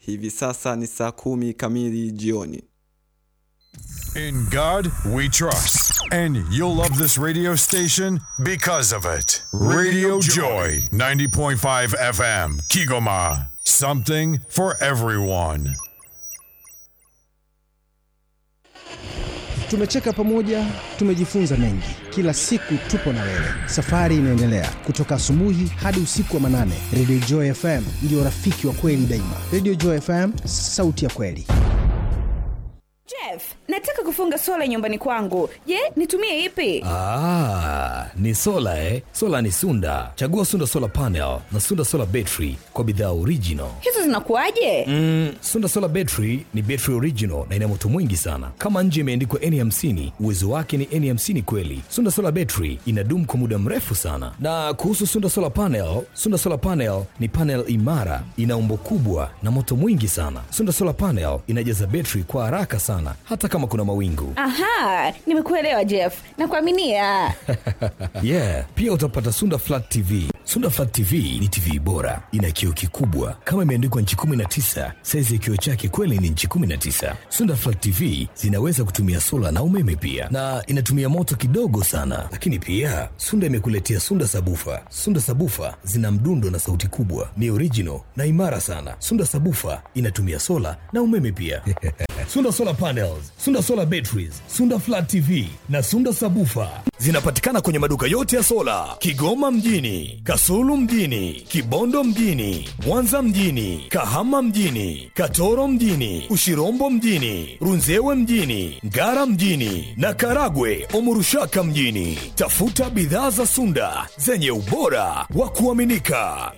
Hivi sasa ni saa kumi kamili jioni. In God we trust. And you'll love this radio station because of it. Radio Joy, 90.5 FM, Kigoma. Something for everyone. Tumecheka pamoja, tumejifunza mengi. Kila siku tupo na wewe, safari inaendelea kutoka asubuhi hadi usiku wa manane. Radio Joy FM ndio rafiki wa kweli daima. Radio Joy FM, sauti ya kweli. Jeff, nataka kufunga sola nyumbani kwangu. Je, nitumie ipi? Ah, ni sola eh? Sola ni Sunda. Chagua Sunda Solar Panel na Sunda Solar Battery kwa bidhaa original. Hizo zinakuwaje? Mm, Sunda Solar Battery ni battery original na ina moto mwingi sana. Kama nje imeandikwa N50, uwezo wake ni N50 kweli. Sunda Solar Battery inadumu kwa muda mrefu sana. Na kuhusu Sunda Solar Panel, Sunda Solar Panel ni panel imara, ina umbo kubwa na moto mwingi sana. Sunda Solar Panel inajaza battery kwa haraka sana hata kama kuna mawingu. Aha, nimekuelewa Jeff. Nakuaminia. yeah, pia utapata Sunda Flat TV. Sunda Flat TV ni TV bora, ina kioo kikubwa kama imeandikwa nchi 19. Saizi ya kioo chake kweli ni nchi 19. Sunda Flat TV zinaweza kutumia sola na umeme pia, na inatumia moto kidogo sana. Lakini pia Sunda imekuletea Sunda Sabufa. Sunda Sabufa zina mdundo na sauti kubwa, ni original na imara sana. Sunda Sabufa inatumia sola na umeme pia. Sunda Solar Panels, Sunda Solar Batteries, Sunda Flat TV na Sunda Sabufa zinapatikana kwenye maduka yote ya sola Kigoma mjini, Kasulu mjini, Kibondo mjini, Mwanza mjini, Kahama mjini, Katoro mjini, Ushirombo mjini, Runzewe mjini, Ngara mjini na Karagwe Omurushaka mjini. Tafuta bidhaa za Sunda zenye ubora wa kuaminika.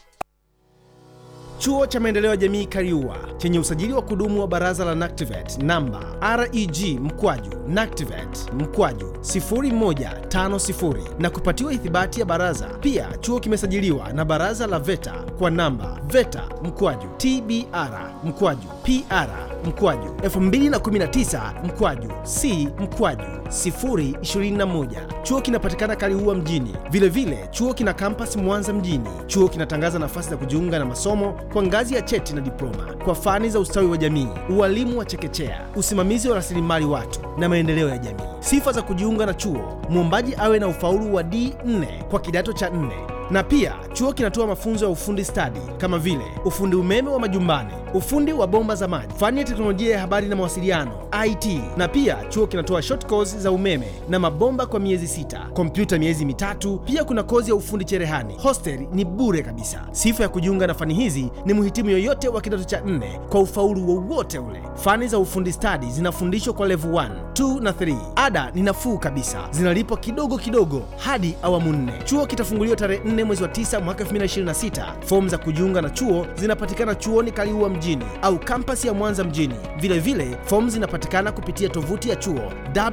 Chuo cha Maendeleo ya Jamii Kariua chenye usajili wa kudumu wa Baraza la NACTIVATE namba REG mkwaju NACTIVATE mkwaju 0150 na kupatiwa ithibati ya baraza. Pia chuo kimesajiliwa na Baraza la VETA kwa namba VETA mkwaju TBR mkwaju PR mkwaju 2019 mkwaju C mkwaju 021. Chuo kinapatikana Kaliua mjini. Vilevile vile, chuo kina kampasi Mwanza mjini. Chuo kinatangaza nafasi za kujiunga na masomo kwa ngazi ya cheti na diploma kwa fani za ustawi wa jamii, ualimu wa chekechea, usimamizi wa rasilimali watu na maendeleo ya jamii. Sifa za kujiunga na chuo: mwombaji awe na ufaulu wa D4 kwa kidato cha 4 na pia chuo kinatoa mafunzo ya ufundi stadi kama vile ufundi umeme wa majumbani, ufundi wa bomba za maji, fani ya teknolojia ya habari na mawasiliano IT. Na pia chuo kinatoa short course za umeme na mabomba kwa miezi sita, kompyuta miezi mitatu. Pia kuna kozi ya ufundi cherehani. Hostel ni bure kabisa. Sifa ya kujiunga na fani hizi ni mhitimu yoyote wa kidato cha nne kwa ufaulu wowote ule. Fani za ufundi stadi zinafundishwa kwa level 1, 2 na 3. Ada ni nafuu kabisa, zinalipwa kidogo kidogo hadi awamu nne. Chuo kitafunguliwa tarehe 4 mwezi wa 9 mwaka 2026. Fomu za kujiunga na chuo zinapatikana chuoni Kaliua mjini au kampasi ya Mwanza mjini. Vile vile fomu zinapatikana kupitia tovuti ya chuo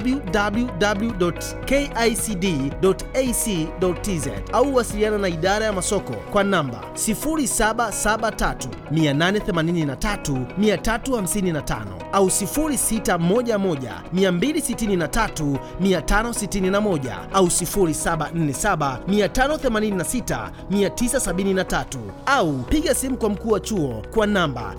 www.kicd.ac.tz au wasiliana na idara ya masoko kwa namba 0773 883 355 au 0611 263 561 au 0747 586 973 au piga simu kwa mkuu wa chuo kwa namba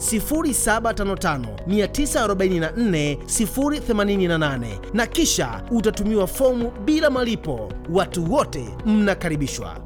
0755944088 na kisha utatumiwa fomu bila malipo. Watu wote mnakaribishwa.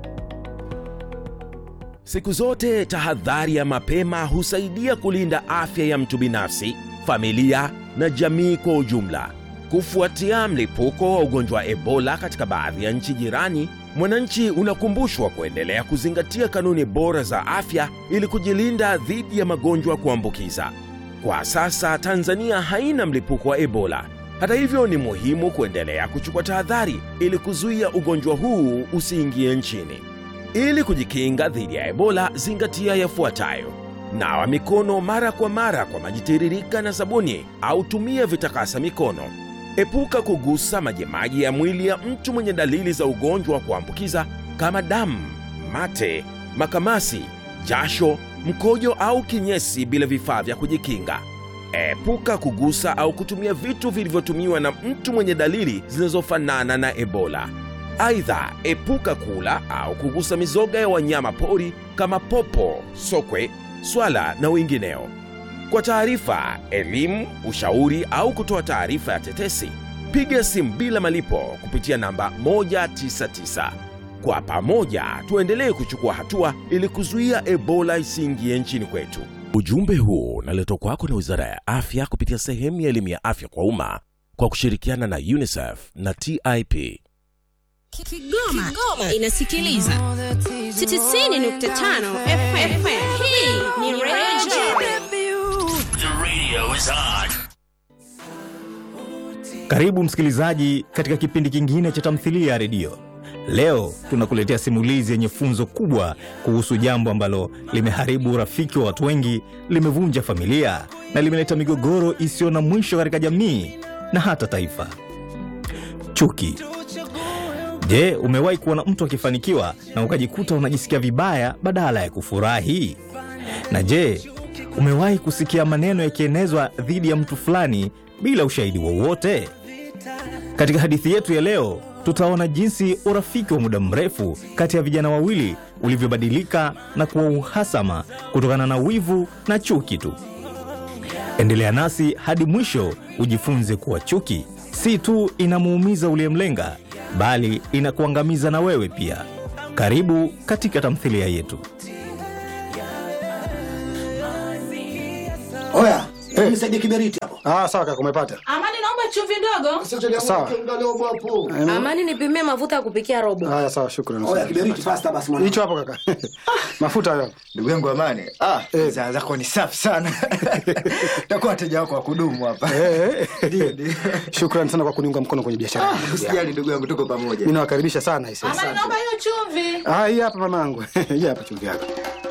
Siku zote tahadhari ya mapema husaidia kulinda afya ya mtu binafsi, familia na jamii kwa ujumla. Kufuatia mlipuko wa ugonjwa wa Ebola katika baadhi ya nchi jirani, mwananchi unakumbushwa kuendelea kuzingatia kanuni bora za afya ili kujilinda dhidi ya magonjwa kuambukiza. Kwa sasa Tanzania haina mlipuko wa Ebola. Hata hivyo, ni muhimu kuendelea kuchukua tahadhari ili kuzuia ugonjwa huu usiingie nchini. Ili kujikinga dhidi ya Ebola, zingatia yafuatayo: nawa mikono mara kwa mara kwa maji tiririka na sabuni au tumia vitakasa mikono. Epuka kugusa majimaji ya mwili ya mtu mwenye dalili za ugonjwa wa kuambukiza kama damu, mate, makamasi, jasho, mkojo au kinyesi bila vifaa vya kujikinga. Epuka kugusa au kutumia vitu vilivyotumiwa na mtu mwenye dalili zinazofanana na Ebola. Aidha, epuka kula au kugusa mizoga ya wanyama pori kama popo, sokwe, swala na wengineo. Kwa taarifa, elimu, ushauri au kutoa taarifa ya tetesi, piga simu bila malipo kupitia namba 199. Kwa pamoja tuendelee kuchukua hatua ili kuzuia Ebola isiingie nchini kwetu. Ujumbe huu unaletwa kwako na Wizara ya Afya kupitia sehemu ya elimu ya afya kwa umma kwa kushirikiana na UNICEF na TIP. Kigoma, Kigoma inasikiliza 90.5 FM. Hii ni Radio Karibu msikilizaji katika kipindi kingine cha tamthilia ya redio. Leo tunakuletea simulizi yenye funzo kubwa kuhusu jambo ambalo limeharibu urafiki wa watu wengi, limevunja familia na limeleta migogoro isiyo na mwisho katika jamii na hata taifa: chuki. Je, umewahi kuona mtu akifanikiwa na ukajikuta unajisikia vibaya badala ya kufurahi? Na je, umewahi kusikia maneno yakienezwa dhidi ya mtu fulani bila ushahidi wowote? Katika hadithi yetu ya leo, tutaona jinsi urafiki wa muda mrefu kati ya vijana wawili ulivyobadilika na kuwa uhasama kutokana na wivu na chuki tu. Endelea nasi hadi mwisho ujifunze kuwa chuki si tu inamuumiza uliyemlenga, bali inakuangamiza na wewe pia. Karibu katika tamthilia yetu. Oya, hey. Nisaidie kiberiti hapo. Ah, sawa kaka, umepata. Amani, naomba chumvi ndogo. Sawa. Amani, nipimie mafuta ya kupikia robo. Haya, sawa, shukrani. Oya, kiberiti fasta basi mwana. Hicho hapo kaka. Mafuta hayo. Ndugu yangu Amani, ah, Eh. bidhaa zako ni safi sana. Takuwa wateja wako wa kudumu hapa. Eh, Ndio, eh. ndio. Shukrani sana kwa kuniunga mkono kwenye biashara. yangu. Usijali ndugu yangu, tuko pamoja. Mimi nawakaribisha sana hisi. Amani, naomba hiyo chumvi. Ah, hii hapa mamangu. Hii hapa chumvi yako.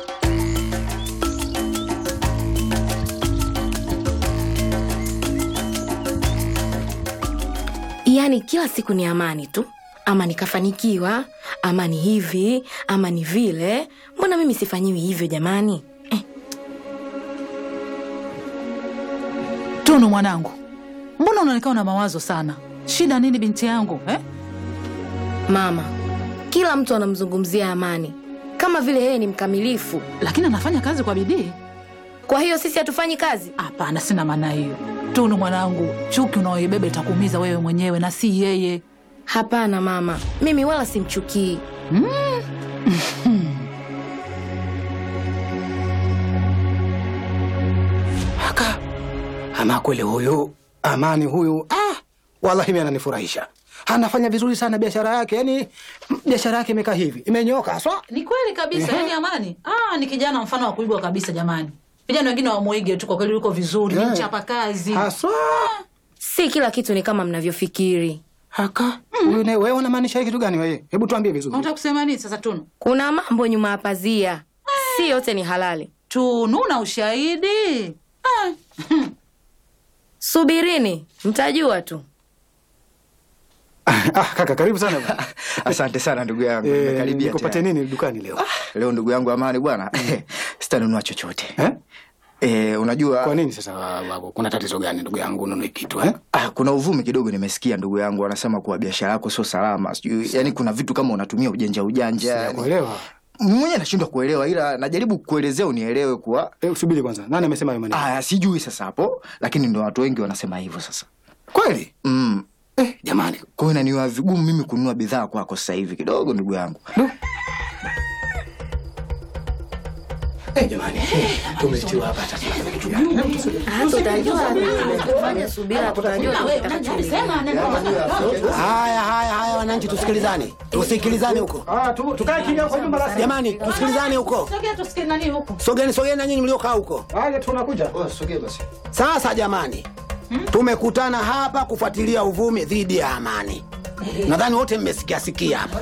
Yaani kila siku ni amani tu, ama nikafanikiwa, ama ni hivi, ama ni vile. Mbona mimi sifanyiwi hivyo jamani? Tunu mwanangu, mbona unaonekana na mawazo sana? Shida nini binti yangu eh? Mama, kila mtu anamzungumzia Amani kama vile yeye ni mkamilifu. Lakini anafanya kazi kwa bidii. Kwa hiyo sisi hatufanyi kazi? Hapana, sina maana hiyo. Tunu mwanangu, chuki unaoibeba itakuumiza wewe mwenyewe na si yeye. Hapana mama, mimi wala simchukii. Aka. Ama kweli huyu Amani huyu ah, wallahi mimi ananifurahisha. Anafanya vizuri sana biashara yake. Yaani mm, biashara yake imekaa hivi. Imenyoka haswa. Ni kweli kabisa, yani Amani ah, ni kijana mfano wa kuigwa kabisa jamani. Vijana wengine wamuige tu, kwa kweli yuko vizuri, ni Eh. mchapa kazi. Haswa. Si kila kitu ni kama mnavyofikiri. Haka. Huyu naye wewe unamaanisha kitu gani wewe? Hebu tuambie vizuri. Unataka kusema nini sasa Tunu? Kuna mambo nyuma ya pazia, si yote ni halali. Tunu na ushahidi ah. Subirini, mtajua tu. Ah, kaka karibu sana bwana. Asante sana ndugu yangu. Eh, Nimekaribia nikupatie tayari. nini dukani leo? Leo ndugu yangu Amani bwana, sitanunua chochote. Eh? Eh, unajua Kwa nini sasa wa- wa- kuna tatizo gani ndugu yangu ununue kitu eh? Ah, kuna uvumi kidogo nimesikia ndugu yangu wanasema kuwa biashara yako sio salama. Sijui, yani kuna vitu kama unatumia ujanja ujanja. yani. Sijakuelewa. Mwenyewe nashindwa kuelewa ila najaribu kuelezea unielewe kuwa Eh, subiri kwanza. Nani amesema hayo maneno? ah, sijui sasa hapo, lakini ndo watu wengi wanasema hivyo sasa. Kweli? Mm. Eh, jamani. Kwa hiyo inaniwa vigumu mimi kununua bidhaa kwako sasa hivi kidogo ndugu yangu. Eh, jamani. Tumetiwa hapa tatizo la kitu gani? Hata utajua fanya subira, tutajua Haya, haya, haya, wananchi, tusikilizane, tusikilizane huko. Ah, tu tukae kimya kwa nyumba basi. Jamani, tusikilizane huko. Sogea tusikie nani huko. Sogeni, sogeni na nyinyi mliokaa huko. Haya, tunakuja. Oh, sogea basi. Sasa jamani, tumekutana hapa kufuatilia uvumi dhidi ya Amani. Nadhani wote mmesikia sikia hapa.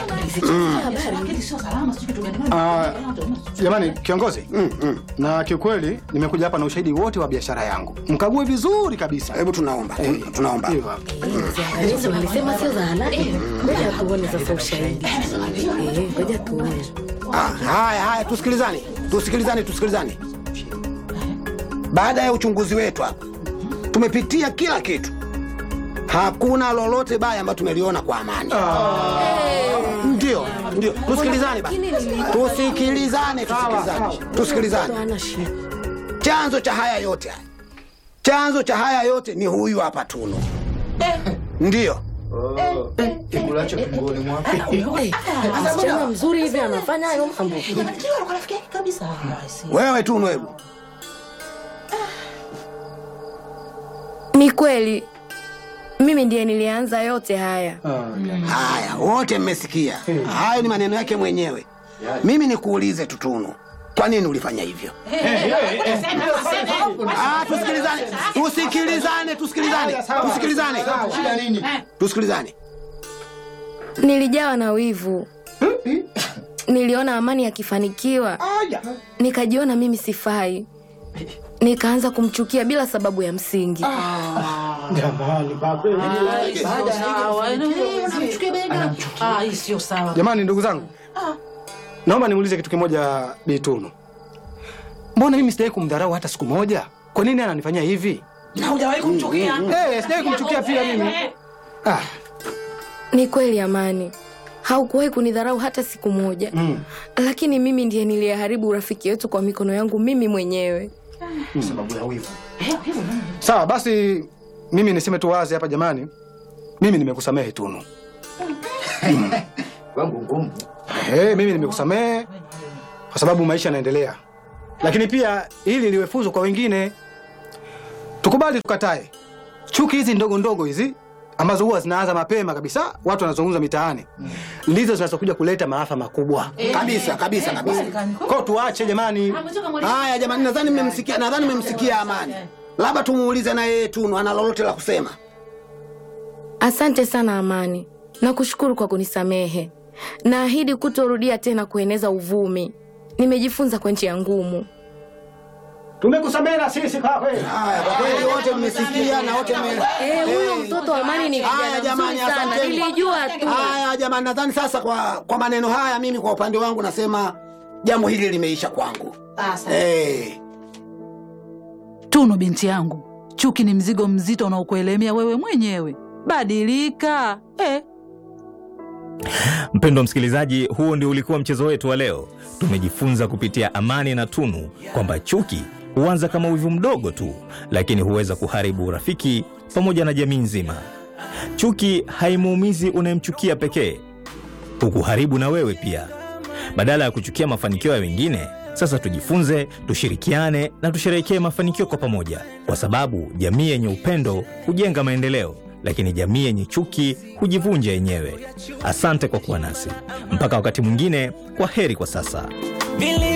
Ah, jamani kiongozi. Na kiukweli nimekuja hapa na ushahidi wote wa biashara yangu. Mkague vizuri kabisa. Hebu tunaomba, tuna- tunaomba. Hivyo hapo. Ziangalizi walisema sio za halali. Ngoja tuone sasa ushahidi. Eh, Ngoja tuone. Ah, haya, haya, tusikilizane, tusikilizane, tusikilizane. Baada ya uchunguzi wetu hapa, tumepitia kila kitu, hakuna lolote baya ambayo tumeliona kwa Amani. Ndio ndio. Tusikilizane basi. Tusikilizane, tusikilizane. Tusikilizane. Hana shida. Chanzo cha haya yote haya. Chanzo cha haya yote ni huyu hapa Tunu. Ndio. Kikulacho kingoni mwako. Eh, msichana mzuri hivi anafanya hayo mambo. Wewe Tunu hebu. Ni kweli mimi ndiye nilianza yote haya. Haya, wote mmesikia. Hayo ni maneno yake mwenyewe. Mimi nikuulize tu Tunu. Kwa nini ulifanya hivyo? Ah, tusikilizane. Tusikilizane, tusikilizane. Tusikilizane. Shida nini? Tusikilizane. Nilijawa na wivu. Niliona Amani akifanikiwa, nikajiona mimi sifai, nikaanza kumchukia bila sababu ya msingi. Jamani, baba. Ah, hii sio sawa. Jamani, ndugu zangu, naomba nimuulize kitu kimoja Bi Tunu. Mbona mimi sijawahi kumdharau hata siku moja? Kwa nini ananifanyia hivi? Na hujawahi kumchukia? Eh, sijawahi kumchukia pia mimi. Ah, Ni kweli Amani, haukuwahi kunidharau hata siku moja, mm. lakini mimi ndiye niliyeharibu urafiki wetu kwa mikono yangu mimi mwenyewe. Ni sababu ya wivu. Sawa, basi mimi niseme tu wazi hapa jamani. Mimi nimekusamehe Tunu. Wangu ngumu. Eh, mimi nimekusamehe kwa sababu maisha yanaendelea. Lakini pia ili liwe funzo kwa wengine. Tukubali tukatae. Chuki hizi ndogo ndogo hizi ambazo huwa zinaanza mapema kabisa, watu wanazungumza mitaani, ndizo zinazokuja kuleta maafa makubwa. Kabisa, kabisa, kabisa. Kwa tuache jamani. Haya jamani, nadhani mmemsikia, nadhani mmemsikia Amani. Labda tumuulize na yeye Tunu ana lolote la kusema. Asante sana Amani, nakushukuru kwa kunisamehe. Naahidi kutorudia tena kueneza uvumi. Nimejifunza kwa njia ngumu. Tumekusamehe na sisi kwa kweli. Haya, kwa kweli wote mmesikia na wote mme Eh, huyo mtoto wa Amani ni Haya kijana jamani, mzuri sana, asanteni. nilijua tu. Haya jamani, nadhani sasa kwa kwa maneno haya mimi kwa upande wangu nasema jambo hili limeisha kwangu. Eh, Tunu binti yangu, chuki ni mzigo mzito unaokuelemea wewe mwenyewe. Badilika eh. Mpendwa msikilizaji, huo ndio ulikuwa mchezo wetu wa leo. Tumejifunza kupitia Amani na Tunu kwamba chuki huanza kama wivu mdogo tu, lakini huweza kuharibu urafiki pamoja na jamii nzima. Chuki haimuumizi unayemchukia pekee, hukuharibu na wewe pia. Badala ya kuchukia mafanikio ya wengine, sasa tujifunze, tushirikiane na tusherehekee mafanikio kwa pamoja, kwa sababu jamii yenye upendo hujenga maendeleo, lakini jamii yenye chuki hujivunja yenyewe. Asante kwa kuwa nasi mpaka wakati mwingine. Kwa heri kwa sasa.